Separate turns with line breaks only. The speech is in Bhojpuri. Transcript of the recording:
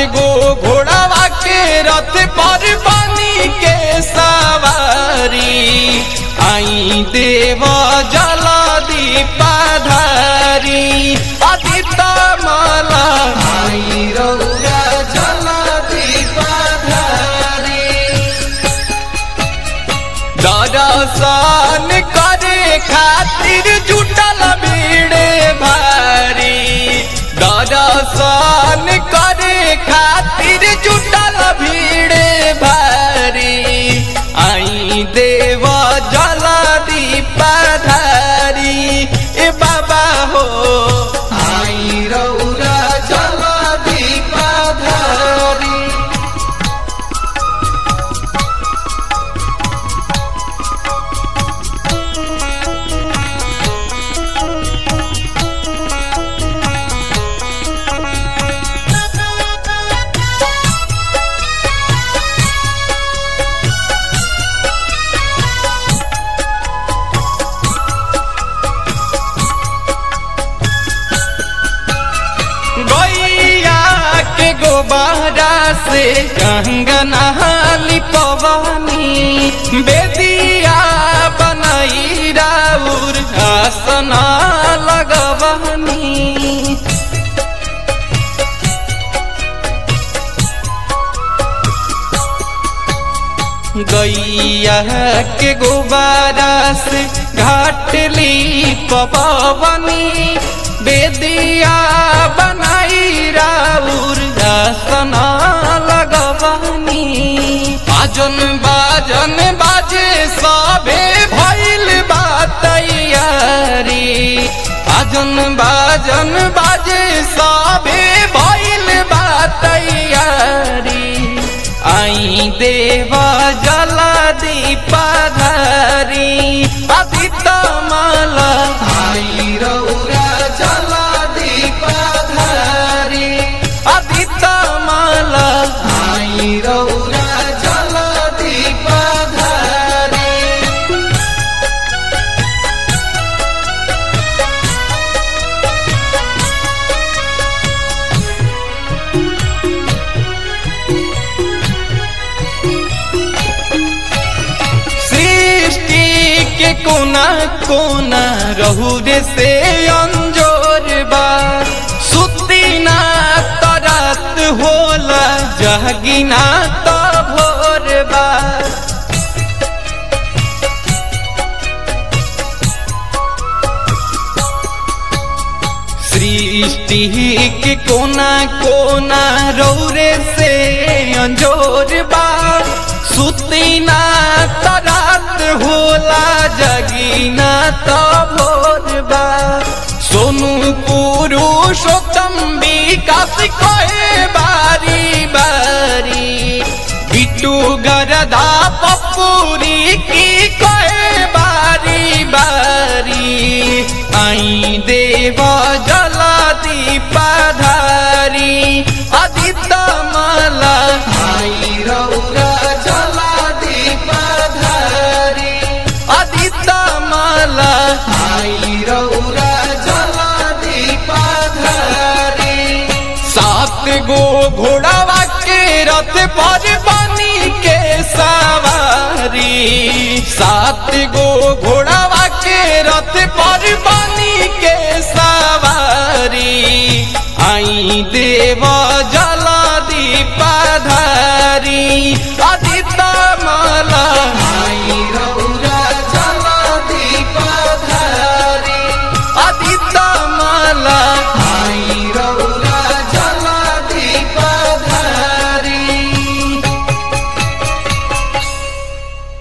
गो घोड़ावा के रथ पर बनी के सवारी आई देव जल दीपाधारी अदित माला आई रौरा जल दीपाधारी दर्शन करे खातिर जुटल भीड़ भारी दर्शन करे खातिर जुटल भीड़ भारी आई देव जल दीपाधारी ए बाबा हो आई रौरा जल दीपाधारी गैया के गोबारा से कंगना लिपवानी बेदिया बनाई राउर आसना लगवानी गैया के गोबारा से घाटली पवनी बेदिया बनाई राउर आसना लगवानी बाजन बाजन बाजे सबे भइल बा तैयारी बाजन बाजन बाजे सबे भइल बा तैयारी आई देवा जल दीपाधारी अदित माला आई रौरा जल दीपाधारी अदित माला आई रौरा जल दीपाधारी सृष्टि के कोना कोना रहू रे से अंजोर बा सुती ना तरात होला जहगिना त भोर बा सृष्टि के कोना कोना रौरे से अंजोर बा सुती ना तरात होला जगीना त भोर बा सोनू पुरुषोत्तम विकास कहे बारी बारी बिट्टू गरदा पपूरी की कहे बारी बारी आई देव जल दीपाधारी अदित माला आई रौरा जल दीपाधारी अदित माला आई रौरा जल दीपाधारी सात गो घोड़ावा के रथ पर बनी के सवारी सात गो घोड़ावा के रथ पर बनी के सवारी आई देवा